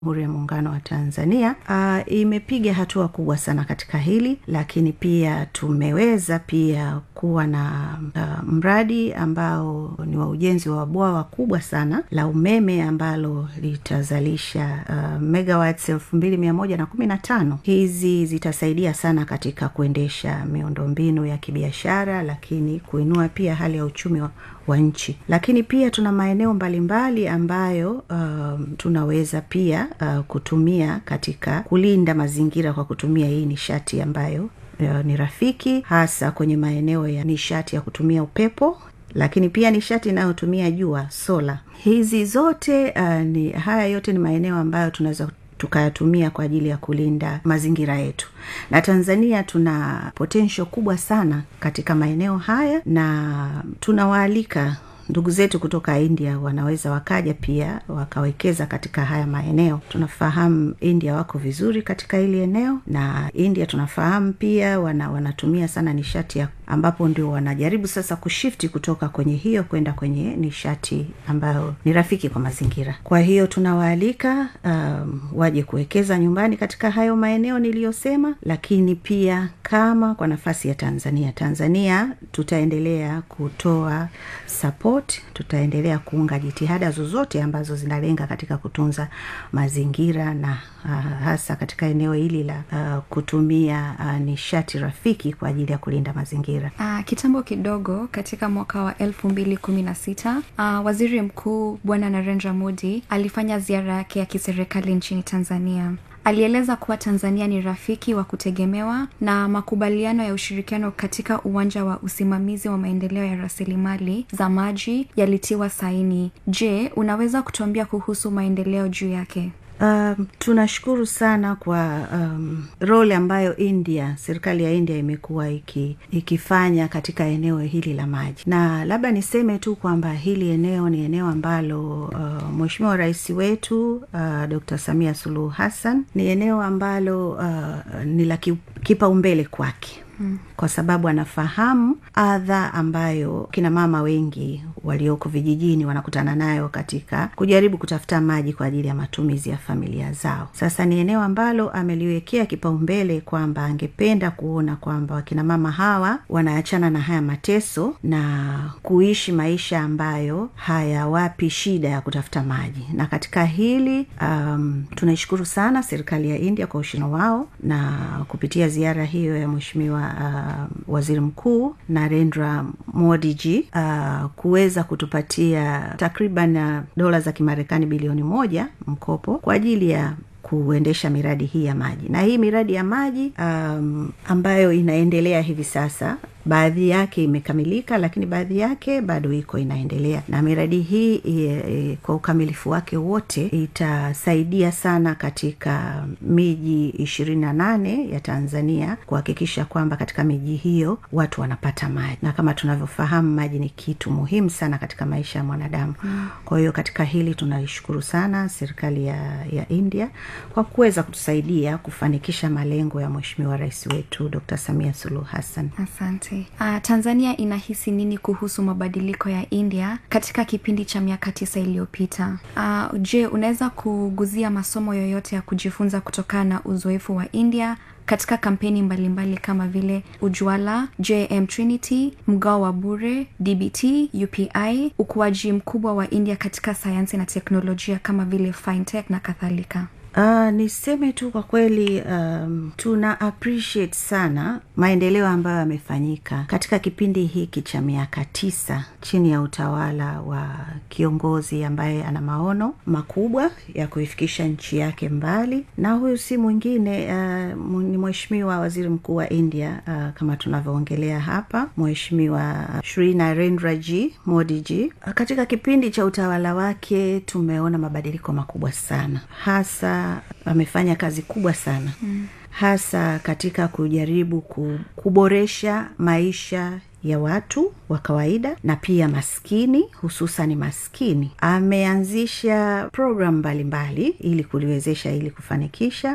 jamhuri ya muungano wa tanzania uh, imepiga hatua kubwa sana katika hili lakini pia tumeweza pia kuwa na uh, mradi ambao ni wa ujenzi wa bwawa kubwa sana la umeme ambalo litazalisha uh, megawatts elfu mbili mia moja na kumi na tano hizi zitasaidia sana katika kuendesha miundombinu ya kibiashara lakini kuinua pia hali ya uchumi wa, wa nchi lakini pia tuna maeneo mbalimbali ambayo uh, tunaweza pia uh, kutumia katika kulinda mazingira kwa kutumia hii nishati ambayo uh, ni rafiki hasa kwenye maeneo ya nishati ya kutumia upepo lakini pia nishati inayotumia jua sola hizi zote uh, ni haya yote ni maeneo ambayo tunaweza tukayatumia kwa ajili ya kulinda mazingira yetu na tanzania tuna potensho kubwa sana katika maeneo haya na tunawaalika ndugu zetu kutoka india wanaweza wakaja pia wakawekeza katika haya maeneo tunafahamu india wako vizuri katika hili eneo na india tunafahamu pia wana, wanatumia sana nishati ya ambapo ndio wanajaribu sasa kushifti kutoka kwenye hiyo kwenda kwenye nishati ambayo ni rafiki kwa mazingira kwa hiyo tunawaalika um, waje kuwekeza nyumbani katika hayo maeneo niliyosema lakini pia kama kwa nafasi ya tanzania tanzania tutaendelea kutoa support tutaendelea kuunga jitihada zozote ambazo zinalenga katika kutunza mazingira na uh, hasa katika eneo hili la uh, kutumia uh, nishati rafiki kwa ajili ya kulinda mazingira uh, kitambo kidogo katika mwaka wa elfu mbili kumi na sita uh, waziri mkuu bwana narendra modi alifanya ziara yake ya kiserikali nchini tanzania alieleza kuwa tanzania ni rafiki wa kutegemewa na makubaliano ya ushirikiano katika uwanja wa usimamizi wa maendeleo ya rasilimali za maji yalitiwa saini je unaweza kutuambia kuhusu maendeleo juu yake Um, tunashukuru sana kwa um, role ambayo india serikali ya india imekuwa iki, ikifanya katika eneo hili la maji na labda niseme tu kwamba hili eneo ni eneo ambalo uh, mweshimiwa rais wetu uh, dr samia suluhu hassan ni eneo ambalo uh, ni la kipaumbele kwake Hmm. kwa sababu anafahamu adha ambayo kina mama wengi walioko vijijini wanakutana nayo katika kujaribu kutafuta maji kwa ajili ya matumizi ya familia zao sasa ni eneo ambalo ameliwekea kipaumbele kwamba angependa kuona kwamba wakina mama hawa wanaachana na haya mateso na kuishi maisha ambayo hayawapi shida ya kutafuta maji na katika hili um, tunaishukuru sana serikali ya india kwa ushino wao na kupitia ziara hiyo ya mweshimiwa uh, waziri mkuu narendra modiji uh, kuweza kutupatia takriban uh, dola za kimarekani bilioni moja mkopo kwa ajili ya kuendesha miradi hii ya maji na hii miradi ya maji um, ambayo inaendelea hivi sasa baadhi yake imekamilika lakini baadhi yake bado iko inaendelea na miradi hii e, e, kwa ukamilifu wake wote itasaidia sana katika miji ishirini na nane ya tanzania kuhakikisha kwamba katika miji hiyo watu wanapata maji na kama tunavyofahamu maji ni kitu muhimu sana katika maisha ya mwanadamu mm. kwa hiyo katika hili tunaishukuru sana serikali ya, ya india kwa kuweza kutusaidia kufanikisha malengo ya mweshimiwa rais wetu dr samia suluhu hassan asante uh, tanzania inahisi nini kuhusu mabadiliko ya india katika kipindi cha miaka tisa iliyopita uh, je unaweza kuguzia masomo yoyote ya kujifunza kutokana na uzoefu wa india katika kampeni mbalimbali mbali kama vile ujwala jm trinity mgao wa bure dbt upi ukuaji mkubwa wa india katika sayansi na teknolojia kama vile fintech na kadhalika Uh, niseme tu kwa kweli um, tuna appreciate sana maendeleo ambayo yamefanyika katika kipindi hiki cha miaka tisa chini ya utawala wa kiongozi ambaye ana maono makubwa ya kuifikisha nchi yake mbali na huyu si mwingine uh, ni mheshimiwa waziri mkuu wa india uh, kama tunavyoongelea hapa mheshimiwa shri narendra g modi g uh, katika kipindi cha utawala wake tumeona mabadiliko makubwa sana hasa amefanya kazi kubwa sana mm. hasa katika kujaribu kuboresha maisha ya watu wa kawaida na pia maskini hususani maskini ameanzisha programu mbalimbali ili kuliwezesha ili kufanikisha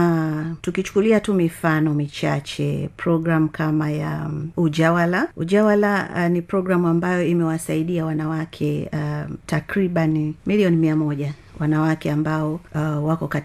na tukichukulia tu mifano michache program kama ya um, ujawala ujawala uh, ni programu ambayo imewasaidia wanawake uh, takriban milioni mia moja wanawake ambao uh, wako